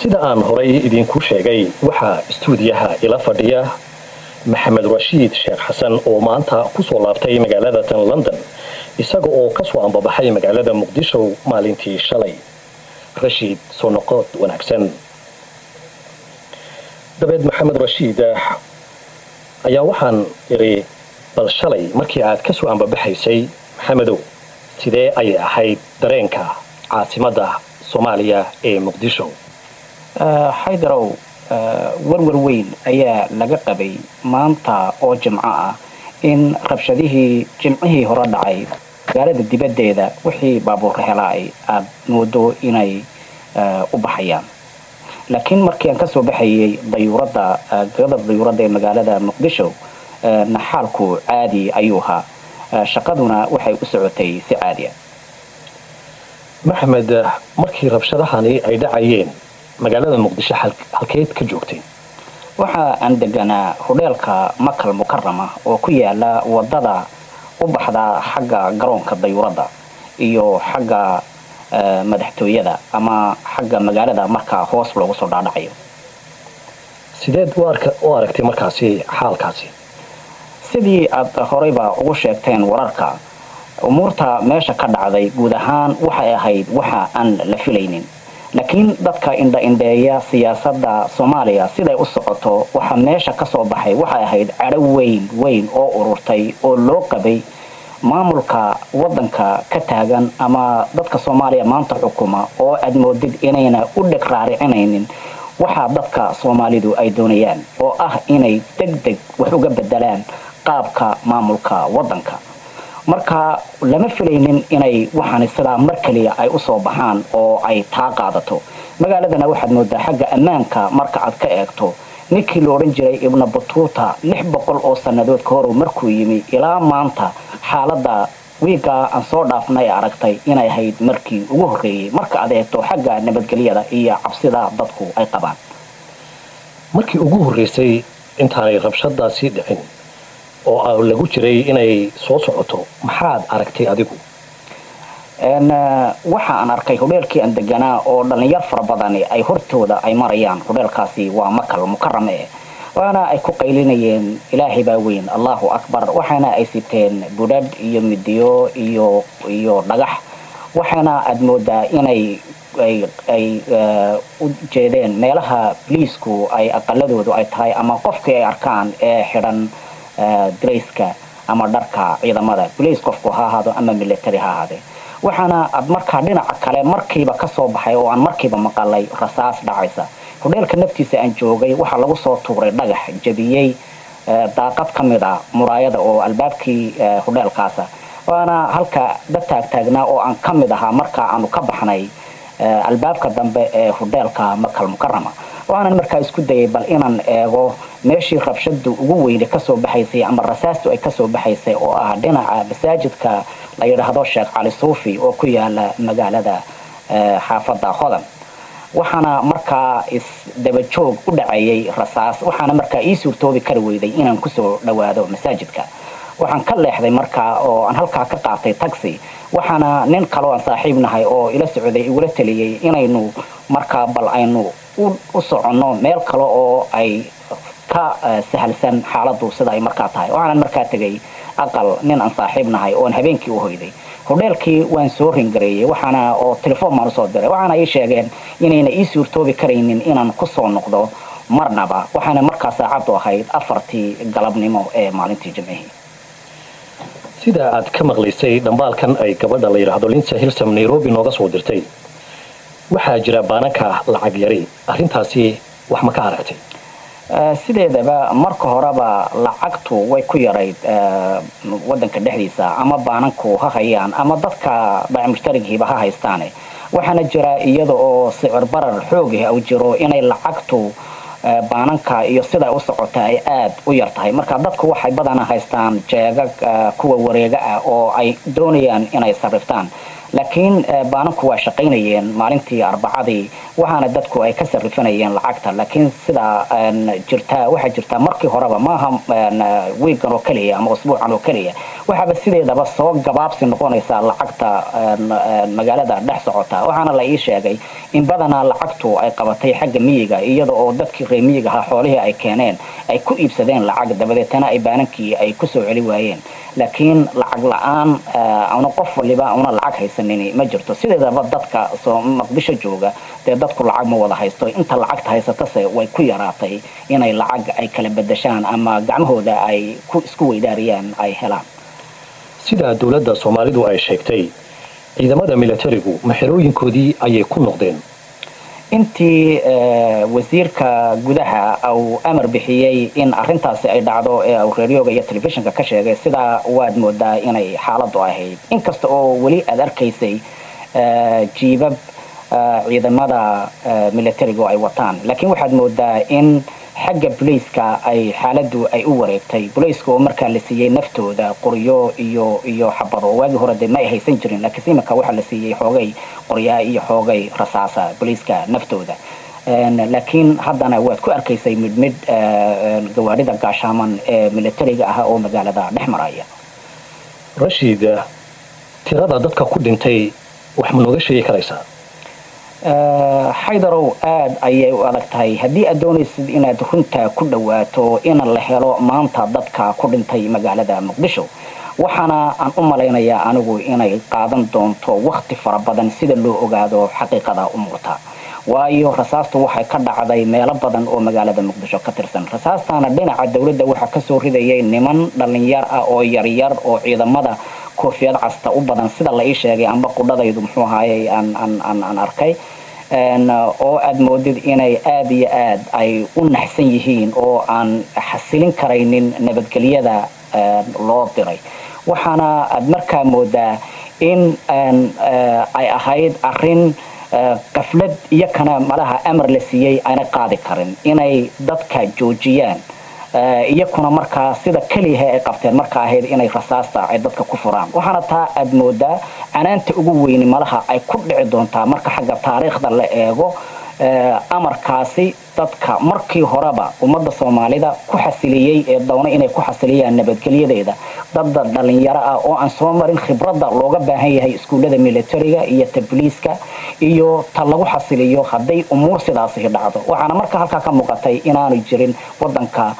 sida aan horay idiinku sheegay waxaa istuudiyaha ila fadhiya maxamed rashiid sheekh xasan oo maanta kusoo laabtay magaalada tan london isaga oo kasoo ambabaxay magaalada muqdisho maalintii shalay rashiid soo noqod wanaagsan dabeed maxamed rashiid ayaa waxaan idhi bal shalay markii aad kasoo ambabaxaysay maxamedow sidee ayay ahayd dareenka caasimadda soomaaliya ee muqdisho xaydarow warwar weyn ayaa laga qabay maanta oo jimco ah in rabshadihii jimcihii hore dhacay magaalada dibaddeeda wixii baabuurka helaay aada moodo inay u baxayaan laakiin markii aan kasoo baxayay dayuuradda gabada dayuuradda ee magaalada muqdisho naxaalku caadi ayuu ahaa shaqaduna waxay u socotay si caadi ah maxamed markii rabshadahani ay dhacayeen magaalada muqdisho halkeed ka joogtay waxa aan deganaa hudheelka makal mukarama oo ku yaala wadada u baxda xagga garoonka dayuuradda iyo xagga madaxtooyada ama xagga magaalada markaa hoos loogu soo dhaadhacayo sideed u aragtay markaasi xaalkaasi sidii aad horeyba ugu sheegteen wararka umuurta meesha ka dhacday guud ahaan waxay ahayd waxa aan la filaynin laakiin dadka indha-indheeya siyaasadda soomaaliya siday u socoto waxa meesha ka soo baxay waxay ahayd cadho weyn weyn oo ururtay oo loo qabay maamulka wadanka ka taagan ama dadka soomaaliya maanta xukuma oo aad moodid inayna u dheg raaricinaynin waxa dadka soomaalidu ay doonayaan oo ah inay deg deg wax uga bedelaan qaabka maamulka wadanka marka lama filaynin inay waxaani sidaa mar kaliya ay usoo baxaan oo ay taa qaadato magaaladana waxaad moodaa xagga ammaanka marka aad ka eegto ninkii la odhan jiray ibna batuuta lix boqol oo sannadood ka hor markuu yimi ilaa maanta xaaladda wiigaa aan soo dhaafnay aragtay inay ahayd markii ugu horreeyey marka aad eegto xagga nabadgelyada iyo cabsida dadku ay qabaan markii ugu horreysay intaanay rabshadaasi dhicin oo lagu jiray inay soo socoto maxaad aragtay adigu waxa aan arkay hudheelkii aan deganaa oo dhalinyar fara badani ay hortooda ay marayaan hudheelkaasi waa makal mukarame waana ay ku qaylinayeen ilaahay baa weyn allahu akbar waxaana ay siteen budhadh iyo midiyo iyo iyo dhagax waxaana aad moodaa inay ay u jeedeen meelaha boliisku ay aqaladoodu ay tahay ama qofkii ay arkaan ee xidhan darayska ama dharka ciidamada boliis qofku ha ahaado ama military ha ahaadee waxaana aad markaa dhinaca kale markiiba kasoo baxay oo aan markiiba maqalay rasaas dhacaysa hudheelka naftiisa aan joogay waxaa lagu soo tuuray dhagax jabiyey daaqad ka mid a muraayada oo albaabkii hudheelkaasa waana halka dad taagtaagnaa oo aan ka mid ahaa markaa aanu ka baxnay albaabka dambe ee hudheelka makal mukarama waanan markaa isku dayay bal inaan eego meeshii rabshadu ugu weyne kasoo baxaysay ama rasaastu ay kasoo baxaysay oo ah dhinaca masaajidka la yidhaahdo sheekh cali suufi oo ku yaala magaalada xaafada hodan waxaana markaa isdabajoog u dhacayay rasaas waxaana markaa ii suurtoobi kari weyday inaan kusoo dhawaado masaajidka waxaan ka leexday markaa oo aan halkaa ka qaatay taxi waxaana nin kaloo aan saaxiib nahay oo ila socday igula taliyey inaynu markaa bal aynu u soconno meel kale oo ay ka sahalsan xaaladu sida ay markaa tahay waxaanan markaa tegay aqal nin aan saaxiib nahay oon habeenkii u hoyday hudheelkii waan soo ringareeyey waxaana oo telefoon baan usoo diray waxaana ii sheegeen inayna ii suurtoobi karaynin inaan kusoo noqdo marnaba waxaana markaa saacaddu ahayd afartii galabnimo ee maalintii jimcihii sida aad ka maqlaysay dhambaalkan ay gabadha la yidhaahdo linsa hilsam nairobi nooga soo dirtay waxaa jira baananka lacag yari arrintaasi wax ma ka aragtay sideedaba marka horeba lacagtu way ku yarayd wadanka dhexdiisa ama baananku ha hayaan ama dadka bacmushtarigiiba ha haystaane waxaana jira iyada oo sicir barar xoogah u jiro inay lacagtu baananka iyo sida u socota ay aada u yar tahay marka dadku waxay badana haystaan jeegag kuwa wareega ah oo ay doonayaan inay sarriftaan laakiin baananku waa shaqaynayeen maalintii arbacadii waxaana dadku ay ka sarifanayeen lacagta laakiin sidaa jirtaa waxaa jirtaa markii horeba maaha wiigan oo keliya ama usbuucan oo keliya waxaaba sideedaba soo gabaabsi noqonaysaa lacagta magaalada dhex socota waxaana la ii sheegay in badanaa lacagtu ay qabatay xagga miyiga iyada oo dadkii reer miyiga ahaa xoolihii ay keeneen ay ku iibsadeen lacag dabadeetana ay baanankii ay kusoo celi waayeen laakiin lacag la-aan una qof waliba una lacag haysanin ma jirto sideedaba dadka soo maqdisho jooga dee dadku lacag ma wada haysto inta lacagta haysatase way ku yaraatay inay lacag ay kala bedashaan ama gacmahooda ay isku weydaariyaan ay helaan sida dowladda soomaalidu ay sheegtay ciidamada milatarigu maxerooyinkoodii ayay ku noqdeen intii wasiirka gudaha uu amar bixiyey in arintaasi ay dhacdo ee uu reeryoga iyo telefishinka ka sheegay sidaa waad moodaa inay xaaladu ahayd inkasta oo weli aad arkaysay jiibab ciidamada milatarigu ay wataan laakiin waxaad moodaa in xagga bolayska ay xaaladu ay u wareegtay bolayska oo markaa la siiyey naftooda qoryo iyo iyo xabado waagii hore dee ma ay haysan jirin laakiinse iminka waxaa la siiyey xoogay qoryaa iyo xoogay rasaasa bolayska naftooda laakiin haddana waad ku arkaysay midh midh gawaarida gaashaaman ee milatariga ah oo magaalada dhex maraya rashiid tirada dadka ku dhintay wax ma nooga sheegi karaysaa xaydarow aada ayay u adag tahay haddii aad doonaysid inaad runta ku dhawaato in la helo maanta dadka ku dhintay magaalada muqdisho waxaana aan u malaynayaa anigu inay qaadan doonto wakti fara badan sida loo ogaado xaqiiqada umuurta waayo rasaastu waxay ka dhacday meelo badan oo magaalada muqdisho ka tirsan rasaastaana dhinaca dowladda waxaa kasoo ridayay niman dhalinyar ah oo yaryar oo ciidamada koofiyad casta u badan sida la ii sheegay amba qudhadaydu muxuu ahaayey aan arkay oo aad moodid inay aada iyo aad ay u naxsan yihiin oo aan xasilin karaynin nabadgelyada loo diray waxaana aad markaa moodaa in ay ahayd arin qaflad iyo kana malaha amar la siiyey aanay qaadi karin inay dadka joojiyaan iyakuna markaa sida keliyaha ay qabteen marka ahayd inay rasaasta ay dadka ku furaan waxaana taa aad moodaa canaanta ugu weyni malaha ay ku dhici doontaa marka xagga taariikhda la eego amarkaasi dadka markii horeba ummadda soomaalida ku xasiliyey ee doona inay ku xasiliyaan nabadgelyadeeda dadda dhalinyaro ah oo aan soo marin khibradda looga baahan yahay iskuullada militariga iyo tabliiska iyo ta lagu xasiliyo hadday umuur sidaasi dhacdo waxaana marka halkaa ka muuqatay inaanu jirin wadanka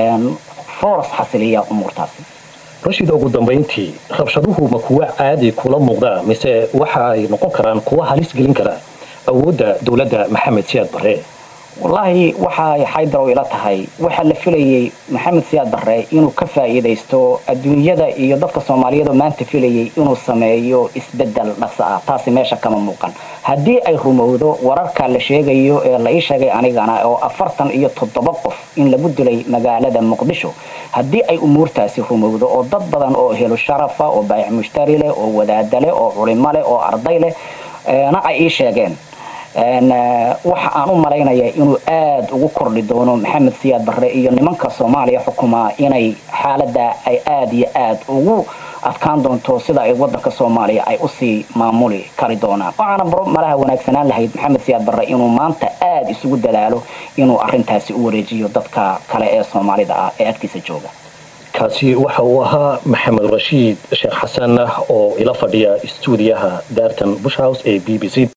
foros xasiliya umuurtaasi rashid ugu dambayntii rabshaduhu ma kuwa caadi kula muuqdaa mise waxa ay noqon karaan kuwa halis gelin kara awoodda dowladda maxamed siyaad barre wallaahi waxay xaydarow ila tahay waxaa la filayey maxamed siyaad barre inuu ka faa'iidaysto adduunyada iyo dadka soomaaliyeed oo maanta filayay inuu sameeyo isbedel dhaqso ah taasi meesha kama muuqan haddii ay rumowdo wararka la sheegayo ee la ii sheegay anigana oo afartan iyo toddoba qof in lagu dilay magaalada muqdisho haddii ay umuurtaasi rumowdo oo dad badan oo helo sharafa oo baayac mushtari leh oo wadaada leh oo culimo leh oo arday leh na ay ii sheegeen waxa aan u malaynaya inuu aada ugu kordhi doono maxamed siyaad barre iyo nimanka soomaaliya xukumaa inay xaalada ay aada iyo aada ugu adkaan doonto sida ay wadanka soomaaliya ay usii maamuli kari doonaan waxaana malaha wanaagsanaan lahayd maxamed siyaad barre inuu maanta aada isugu dadaalo inuu arintaasi u wareejiyo dadka kale ee soomaalida ah ee agtiisa jooga kaasi waxa uu ahaa maxamed rashiid sheekh xasan oo ila fadhiya stuudiyaha daartan bush house ee b b c